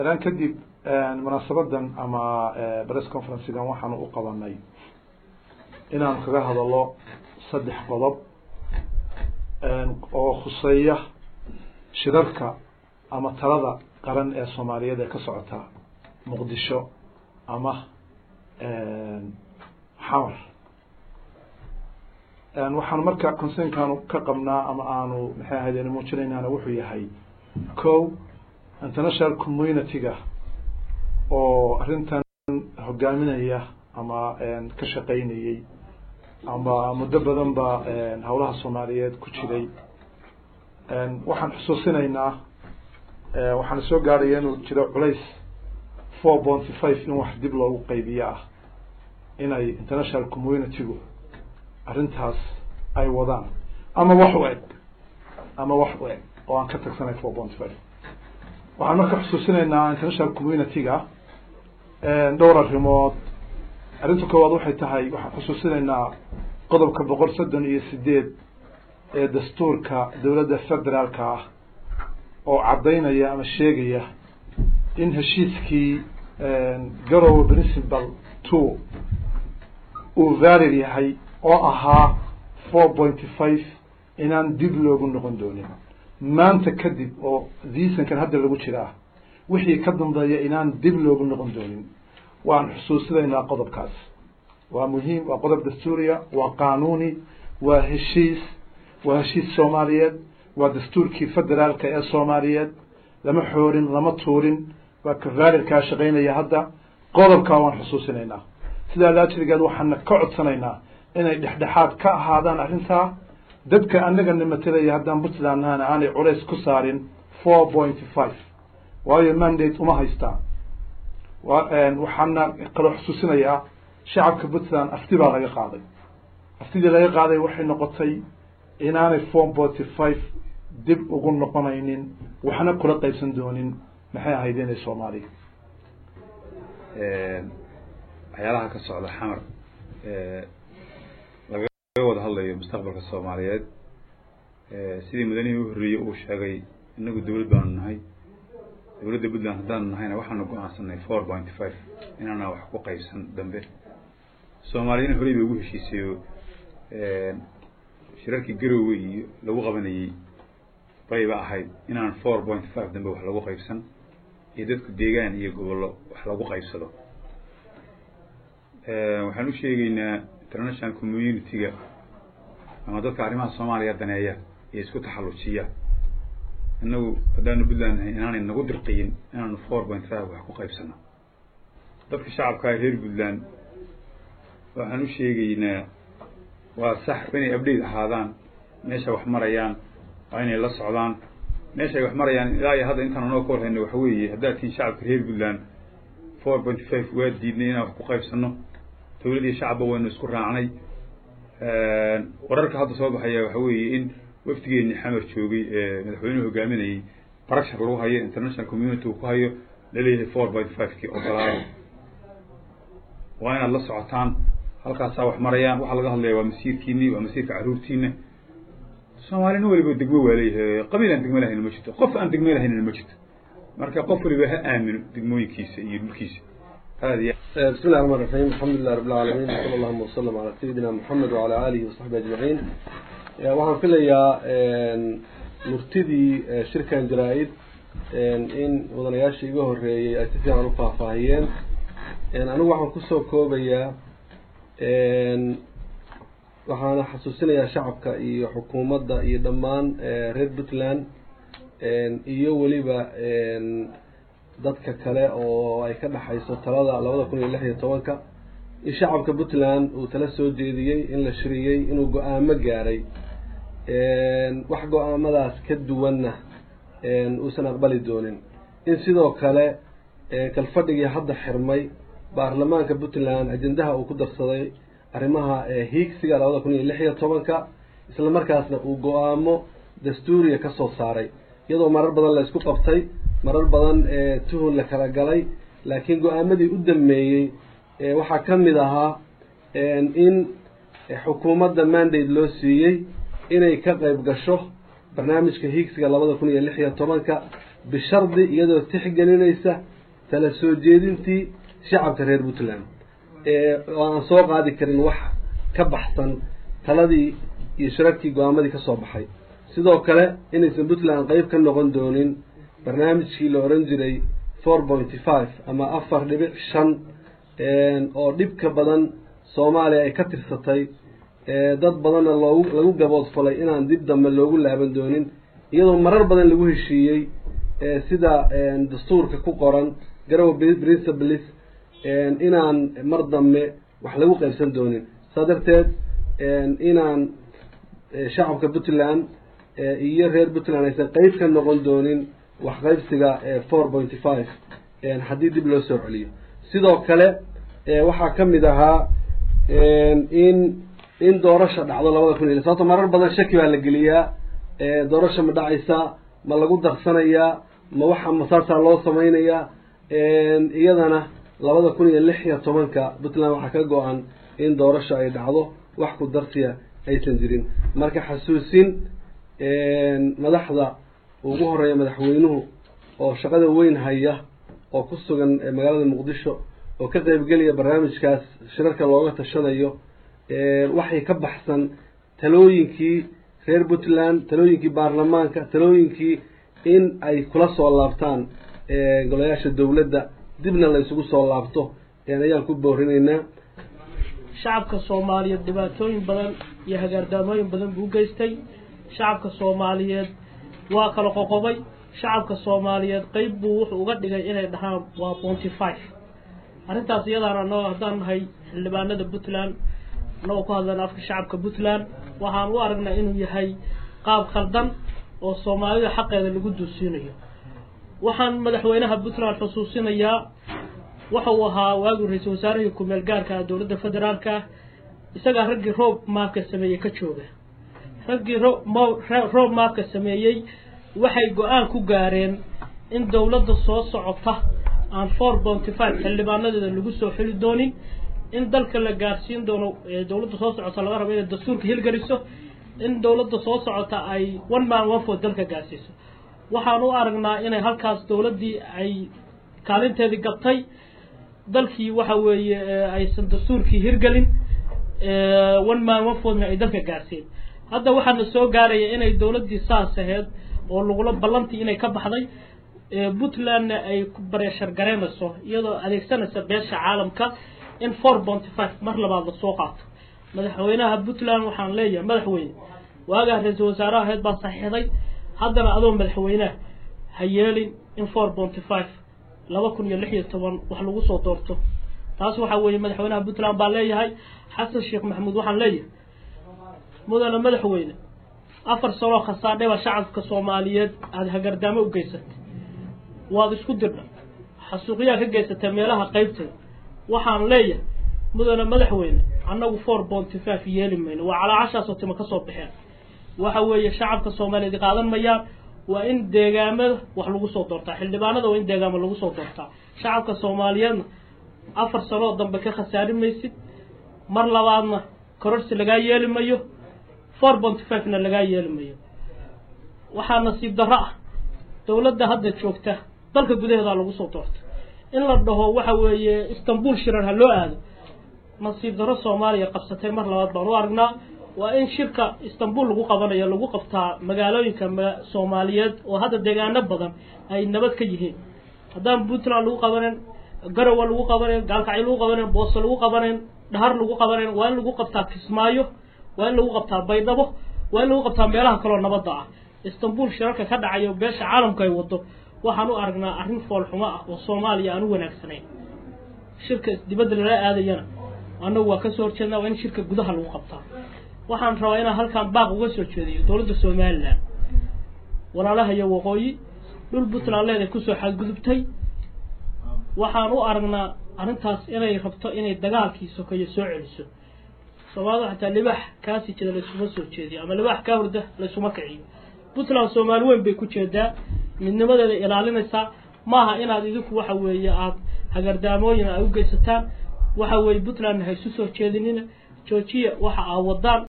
dan kadib munaasabadan ama press conferencegan waxaanu u qabanay inaanu kaga hadalo saddex qodob oo khuseeya shirarka ama talada qaran ee soomaaliyeed ee ka socota muqdisho ama xamar waxaanu marka concernkaanu ka qabnaa ama aanu maxay ahaydeen muujinaynaana wuxuu yahay ko international community-ga oo arrintan hogaaminaya ama ka shaqaynayey ama muddo badan ba howlaha soomaaliyeed ku jiray waxaan xusuusinaynaa waxaana soo gaadhaya inuu jiro culays four ponty five in wax dib loogu qaybiyo ah inay international community-gu arrintaas ay wadaan ama wax u eg ama wax u eg oo aan ka tagsanay four ponty five waxaan marka xusuusinaynaa international community-ga dhowr arrimood arrinta koowaad waxay tahay waxaan xusuusinaynaa qodobka boqol soddon iyo sideed ee dastuurka dowladda federaalka ah oo caddaynaya ama sheegaya in heshiiskii garowe principal two uu valid yahay oo ahaa four pointy five inaan dib loogu noqon doonin maanta kadib oo diisankan hadda lagu jiraa wixii ka dambeeya inaan dib loogu noqon doonin waan xusuusinaynaa qodobkaas waa muhiim waa qodob dastuuriya waa qaanuuni waa heshiis waa heshiis soomaaliyeed waa dastuurkii federaalka ee soomaaliyeed lama xoorin lama tuurin waa ka validkaa shaqaynaya hadda qodobkaa waan xusuusinaynaa sidaa laajirigeed waxaana ka codsanaynaa inay dhexdhexaad ka ahaadaan arrintaa dadka anagana matelaya haddaan puntland nahana aanay culays ku saarin four pointy five waayo mandate uma haystaan waxaana kaloo xusuusinayaa shacabka puntland afti baa laga qaaday aftidii laga qaaday waxay noqotay inaanay four pointy five dib ugu noqonaynin waxna kula qaybsan doonin maxay ahayd inay soomaaliya waxyaalaha ka socda xamar lagaga wada hadlayo mustaqbalka soomaaliyeed sidii mudanihii u horreeyey uu sheegay inagu dawlad baanu nahay dawladda puntland haddaanu nahayna waxaanu go-aansanay four pointy five inaana wax ku qaybsan dambe soomaaliyana horey bay ugu heshiisayo shirarkii garowe iyo lagu qabanayey bayba ahayd inaan four point five dambe wax lagu qaybsan iyo dadku deegaan iyo gobollo wax lagu qaybsado waxaan u sheegaynaa international community-ga ama dadka arrimaha soomaaliya daneeya iyo isku taxallujiya inagu haddaanu puntland nahay inaanay nagu dirqiyin inaanu four point five wax ku qaybsano dadka shacabkaa reer puntland waxaan u sheegaynaa waa sax inay update ahaadaan meesha wax marayaan waa inay la socdaan meesha ay wax marayaan ilaa iyo hadda intaan anoo ka warhayno waxa weeye haddaad tihiin shacabka reer puntland four pointy five waa diidnay inaan wax ku qaybsano dawlad iyo shacabba waynu isku raacnay wararka hadda soo baxaya waxa weeye in wafdigeeni xamar joogay ee madaxweynuhu hogaaminayay barashar lagu hayo international community uu ku hayo laleeyahay four point five kii ogolaada waa inaad la socotaan halkaasaa wax marayaan waxaa laga hadlaya waa masiirkiini waa masiirka carruurtiina soomaalina weliba degmo waa leeyahay qabiil aan degmo lahayna ma jirto qof aan degmo lahaynna ma jirto marka qof waliba ha aamino degmooyinkiisa iyo dhulkiisa هذه بسم الله الرحمن الرحيم الحمد لله رب العالمين وصلى اللهم وسلم على سيدنا محمد وعلى آله وصحبه أجمعين waxaan filayaa murtidii shirkan jaraa-id in mudanayaashii iga horeeyey ay si fiican u faahfaahiyeen anigu waxaan kusoo koobayaa waxaana xasuusinayaa shacabka iyo xukuumadda iyo dhammaan reer puntland iyo weliba dadka kale oo ay ka dhexayso talada labada kun iyo lix iyo tobanka in shacabka puntland uu tala soo jeediyey in la shiriyey inuu go-aamo gaaray wax go-aamadaas ka duwanna uusan aqbali doonin in sidoo kale kalfadhigii hadda xirmay baarlamaanka puntland ajendaha uu ku darsaday arrimaha hiigsiga labada kun iyo lix iyo tobanka isla markaasna uu go-aamo dastuuriya ka soo saaray iyadoo marar badan la isku qabtay marar badan tuhun la kala galay laakiin go-aamadii u dambeeyey waxaa ka mid ahaa in xukuumadda mandate loo siiyey inay ka qayb gasho barnaamijka hiigsiga labada kun iyo lix iyo tobanka bishardi iyadoo tixgelinaysa tala soo jeedintii shacabka reer puntland oo aan soo qaadi karin wax ka baxsan taladii iyo shirarkii go-aamadii ka soo baxay sidoo kale inaysan puntland qeyb ka noqon doonin barnaamijkii la oran jiray four pointy five ama afar dhibic shan oo dhibka badan soomaaliya ay ka tirsatay dad badanna loogu lagu gaboodfalay inaan dib dambe loogu laaban doonin iyadoo marar badan lagu heshiiyey sida dastuurka ku qoran garowe principles inaan mar dambe wax lagu qaybsan doonin saa darteed inaan shacabka puntland iyo reer puntland aysan qeyb ka noqon doonin wax qaybsiga four pointy five haddii dib loo soo celiyo sidoo kale waxaa ka mid ahaa in in doorasha dhacdo labada kun iyo sababto marar badan shaki baa la geliyaa doorasha ma dhacaysaa ma lagu darsanayaa ma waxa masaasaa loo samaynayaa iyadana labada kun iyo lix iyo tobanka puntland waxaa ka go-an in doorasho ay dhacdo wax ku darsiya aysan jirin marka xasuusin madaxda ugu horeeya madaxweynuhu oo shaqada weyn haya oo ku sugan magaalada muqdisho oo ka qeybgelaya barnaamijkaas shirarka looga tashanayo waxay ka baxsan talooyinkii reer puntland talooyinkii baarlamaanka talooyinkii in ay kula soo laabtaan golayaasha dowladda dibna la isugu soo laabto ayaan ku boorinaynaa shacabka soomaaliyeed dhibaatooyin badan iyo hagaardaamooyin badan buu geystay shacabka soomaaliyeed waa kala qoqobay shacabka soomaaliyeed qeyb buu wuxuu uga dhigay inay dhahaan waa bonty five arrintaas iyadaana anagoo haddaan nahay xildhibaanada puntland anagoo ku hadlayna afka shacabka puntland waxaan u aragnaa inuu yahay qaab khaldan oo soomaalida xaqeeda lagu duusiinayo waxaan madaxweynaha puntland xusuusinayaa waxa uu ahaa waagii ra-iisul wasaarihii ku-meel gaarka ah dowladda federaalka ah isagaa raggii roob maafka sameeyey ka jooga raggii roob maafka sameeyey waxay go-aan ku gaareen in dowladda soo socota aan four bonty five xildhibaanadeeda lagu soo xili doonin in dalka la gaarsiin doono dowladda soo socota laga rabo inay dastuurka hilgeliso in dowladda soo socota ay one man one food dalka gaarsiiso waxaan u aragnaa inay halkaas dowladdii ay kaalinteedii gabtay dalkii waxa weeye aysan dastuurkii hirgelin one man one foodna ay dalka gaarsiin hadda waxaana soo gaaraya inay dowladdii saas aheyd oo lagula ballantii inay ka baxday puntlandna ay bareeshar gareynayso iyadoo adeegsanaysa beesha caalamka in four bonty five mar labaad lasoo qaato madaxweynaha puntland waxaan leeyahay madaxweyne waagaa ra-iisul wasaaraha aheyd baa saxiixday haddana adoo madaxweyneha ha yeelin in four bonty five laba kun iyo lix iyo toban wax lagu soo doorto taas waxaa weeye madaxweynaha puntland baa leeyahay xasan sheekh maxamuud waxaan leeyahay mudane madaxweyne afar sanoo khasaadhay baa shacabka soomaaliyeed aada hagardaamo u geysatay waad isku dirdha xasuuqyaa ka geysatay meelaha qeybteeda waxaan leeyahay mudane madaxweyne annagu four bonty five yeeli mayno waa calaacashaasoo tima ka soo baxeen waxa weeye shacabka soomaaliyeed qaadan mayaan waa in deegaamada wax lagu soo doortaa xildhibaanada waa in deegaamo lagu soo doortaa shacabka soomaaliyeedna afar sanoo dambe ka khasaari maysid mar labaadna kororsi lagaa yeeli mayo four bonty five-na lagaa yeeli mayo waxaa nasiib darro ah dowladda hadda joogta dalka gudaheedaa lagu soo doorta in la dhaho waxa weeye istanbul shirar ha loo aado nasiib darro soomaaliya qabsatay mar labaad baan u aragnaa waa in shirka istanbul lagu qabanayo lagu qabtaa magaalooyinka soomaaliyeed oo hadda deegaano badan ay nabad ka yihiin haddaan puntland lagu qabanen garowa lagu qabanen gaalkacyo lagu qabanen booso lagu qabanen dhahar lagu qabanen waa in lagu qabtaa kismaayo waa in lagu qabtaa baydhabo waa in lagu qabtaa meelaha kaloo nabadda ah istanbul shirarka ka dhacayo beesha caalamku ay wado waxaan u aragnaa arrin foolxumo ah oo soomaaliya aan u wanaagsanayn shirka dibadda lala aadayana annagu waa kasoo horjeednaa waa in shirka gudaha lagu qabtaa waxaan rabaa inaan halkaan baaq uga soo jeediyo dowladda somalilan walaalaha iyo waqooyi dhul puntland leeday kusoo xadgudubtay waxaan u aragnaa arrintaas inay rabto inay dagaalkii sokeeyo soo celiso soomaalida xataa libaax kaasi jeda laysuma soo jeediyo ama libaax kaa hurda laysuma kiciyo puntland soomaali weyn bay ku jeedaa midnimadeeda ilaalinaysaa maaha inaad idinku waxa weeye aada hagardaamooyin ay u geysataan waxa weeye puntlandna ha isu soo jeedinina joojiya waxa aa wadaan